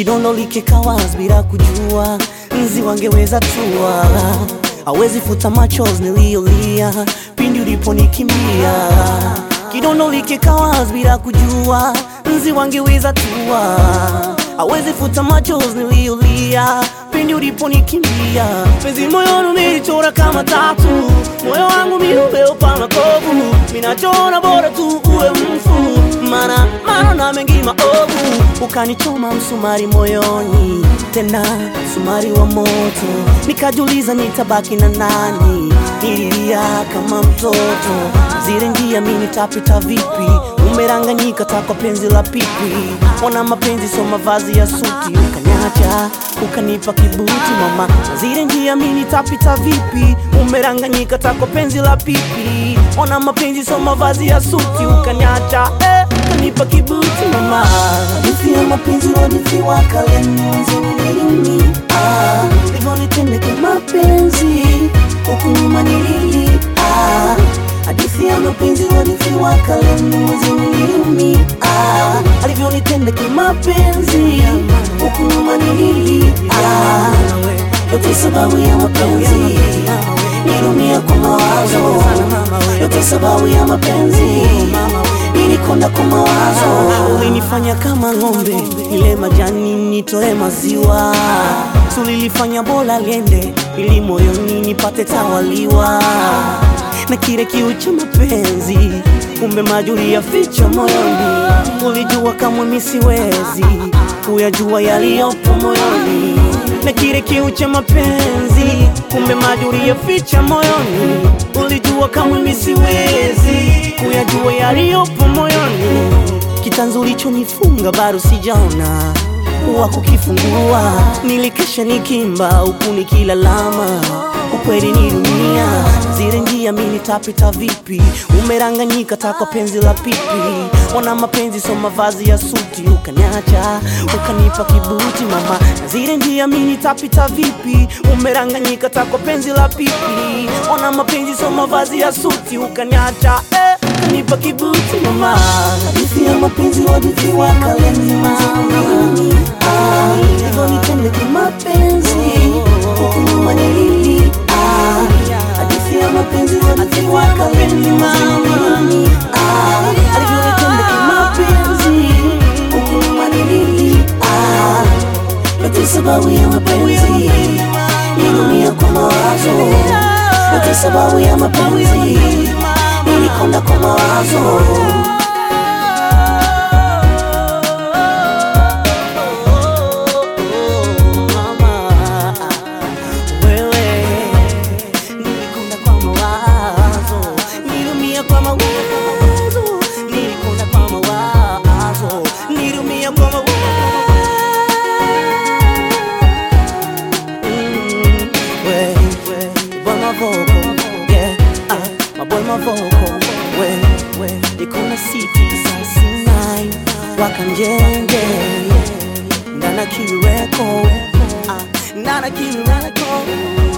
kidondo likikawas bila kujua nzi wangeweza tua hawezi futa machozi niliyolia pindi uliponikimbia kidondo likikawas bila kujua nzi wangeweza tua hawezi futa machozi niliyolia pindi uliponikimbia penzi moyoni umelichora kama tatu moyo wangu mi umeupana kovu minachona bora tu uwe mfu mana mana na mengi maovu ukanichoma msumari moyoni tena msumari wa moto nikajuliza nitabaki na nani nililia kama mtoto zile njia mi nitapita vipi umeranganyika takwa penzi la pipi ona mapenzi so mavazi ya suti ukanyacha ukanipa kibuti mama zile njia mi nitapita vipi umeranganyika takwa penzi la pipi ona mapenzi so mavazi ya suti ukanyacha eh, ukanipa kibuti mama hadithi ya mapenzi hadithi wa kalenzi ah, livonitendeke mapenzi huku nyuma nilili ah, hadithi ya mapenzi hadithi wa kalenzi nilimi ah, alivyonitenda kimapenzi huku nyuma nilili ah, yote sababu ya mapenzi nilumia kwa mawazo yote sababu ya mapenzi nilikonda kwa mawazo ulinifanya kama ng'ombe ile majani nitoe maziwa tulilifanya bora liende ili moyoni nipate tawaliwa na kile kiu cha mapenzi kumbe majuri ya ficha moyoni ulijua kamwe misiwezi kuyajua yaliyopo moyoni na kile kiu cha mapenzi kumbe majuri ya ficha moyoni ulijua kamwe misiwezi kuyajua yaliyopo moyoni kitanzu ulichonifunga bado sijaona wa kukifungua nilikesha nikimba huku nikilalama ukweli ni dunia zile njia mi nitapita vipi umeranganyika takwa penzi la pipi ona mapenzi so mavazi ya suti ukanyacha ukanipa kibuti mama na zile njia mi nitapita vipi umeranganyika takwa penzi la pipi ona mapenzi so mavazi ya suti ukanyacha eh, ukanipa kibuti mama hadithi ya mapenzi hadithi wa kalenzima hivyo nitende kimapenzi huku nyuma nilili ah, hadithi ya mapenzi hadithi wa kalenzima alivyonitenda kimapenzi huku nyuma nilili ah, yote sababu ya mapenzi nilumia kwa mawazo yote sababu ya mapenzi nilikonda kwa mawazo wewe nilikonda kwa mawazo nilumia kwa mawazo nilikonda kwa mawazo nilumia kwa mawazo Mm, we, we, boy my vocal, yeah, ah, my boy my vocal, we, we, nikona city saa sinai wakanjenge ndana kiweko ah, ndana kiweko